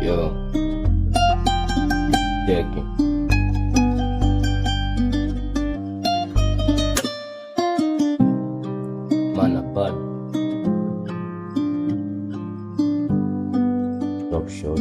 Yo. Cheki. Mana bad. Top shot.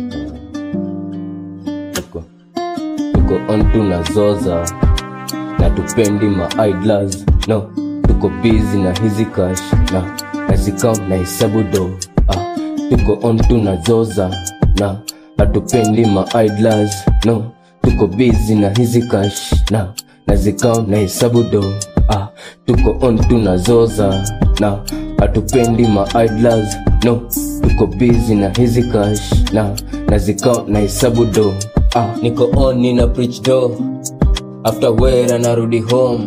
Tuko. Tuko on tunazoza na tupendi ma idlers no tuko busy na hizi cash na nazikam na hesabu do ah, tuko on tunazoza na hatupendi ma idlers no tuko busy na hizi cash na nazikam na hesabu do ah, tuko on tunazoza na hatupendi ma idlers no tuko busy na hizi cash na nazikam na hesabu do ah, niko on nina preach do after wera narudi home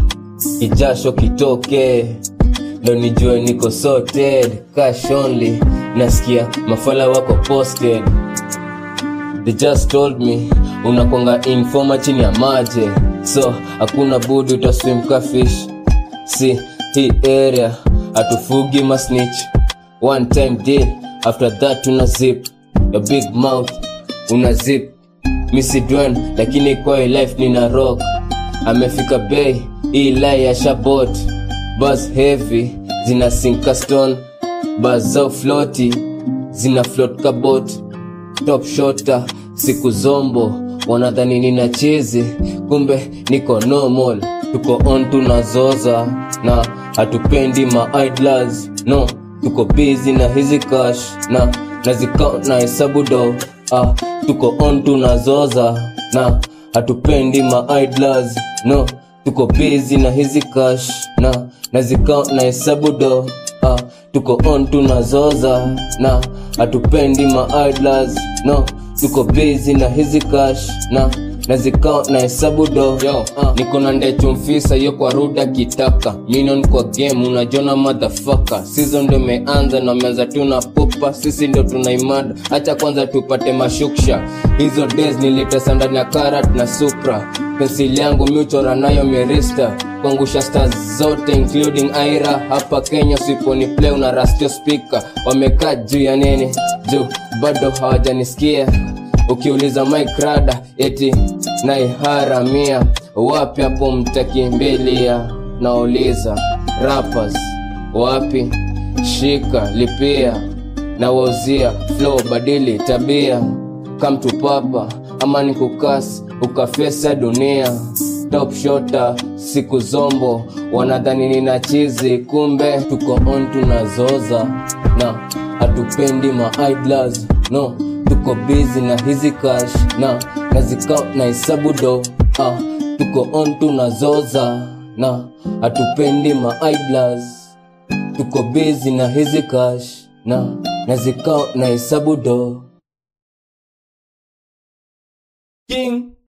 kijasho kitoke ndo nijue niko sorted cash only nasikia mafala wako posted they just told me unakwanga informa chini ya maje so hakuna budi utaswim ka fish si hii area hatufugi masnitch one time deal after that una zip your big mouth una zip misidwen lakini kwa hii life nina rock amefika bei hii lai ya shabot bas heavy zina sinka stone bas zao floti zina float kabot top shota siku zombo wanadhani nina chizi kumbe niko normal tuko on tunazoza na hatupendi ma idlers no tuko busy na hizi cash na nazicount na hesabu do ah, tuko on tunazoza na hatupendi ma idlers no tuko busy na hizi cash na nazicount na hesabu do ah, tuko on tunazoza na hatupendi ma idlers no tuko busy na hizi cash na nazikao na hesabu do yo uh, niko na ndechu mfisa yo kwa ruda kitaka minon kwa game unajona madhafaka season ndo imeanza na meanza tuna pupa sisi ndo tunaimada hacha kwanza tupate mashuksha hizo days nilitesa ndani ya karat na supra pensili yangu miuchora nayo mirista kuangusha stars zote including aira hapa kenya siponi play una rastio speaker wamekaa juu ya nini juu bado hawajanisikia ukiuliza mike rada eti naiharamia wapi hapo mtakimbilia nauliza rappers wapi shika lipia na wauzia flow badili tabia kamtupapa ama ni kukas ukafesa dunia top shota siku zombo wanadhani nina chizi kumbe tuko on tunazoza na hatupendi ma idlers no tuko busy na hizi cash na nazicount na hesabu do ah, tuko on tunazoza na hatupendi ma idlers tuko busy na hizi cash na nazicount na hesabu do king